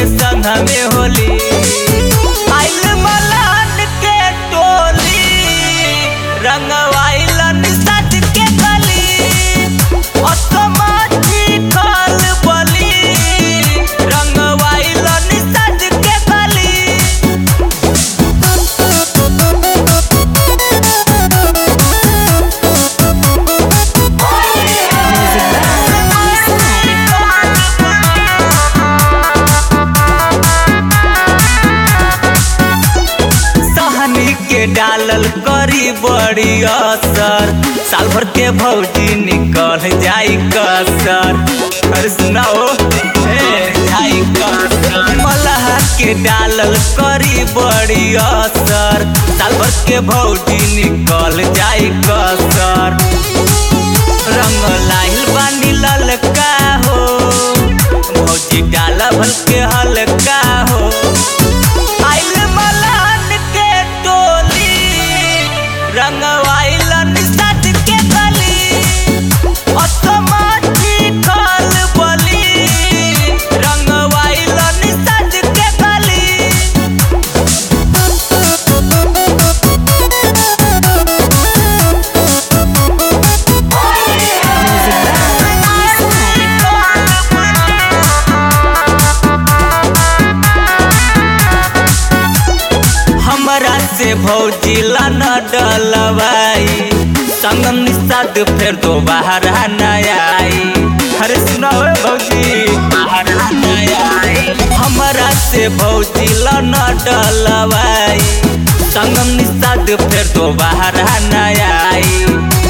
संग में होली आइल मलान के टोली रंगवाइलन सज के गली असमाजी खल बली रंगवाइलन सज के गली सहनी के डालल करी बड़ी असर साल भर के भौजी निकल जाई कसर अरे सुनाओ ए, जाई कसर मलहा के डालल करी बड़ी असर साल भर के भौजी निकल जाई कसर रंग लाइल बानी ललका हो भौजी डाला भल के हल्का हो आइल मलान के टोली रंगवाइलन सज के गली असमाजी खल बली रंगवाइलन सज के गली हमरा से भौजी लन डलवाई संगम निषाद फिर दोबारा न आई अरे सुनाओ ए भौजी दोबारा न आई हमरा से भौजी लन डलवाई संगम निषाद फिर दोबारा न आई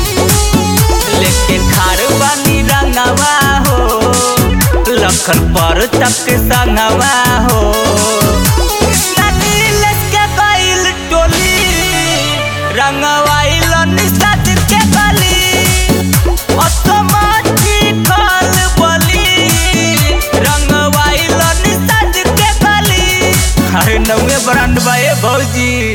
लेके खार बानी रंगवा हो लखन पर तक संगवा हो कृष्णा नीलेश के बैल टोली रंगवाइलन सज के गली असमाजी खल बली रंगवाइलन सज के गली अरे नवे ब्रांड बा ए भौजी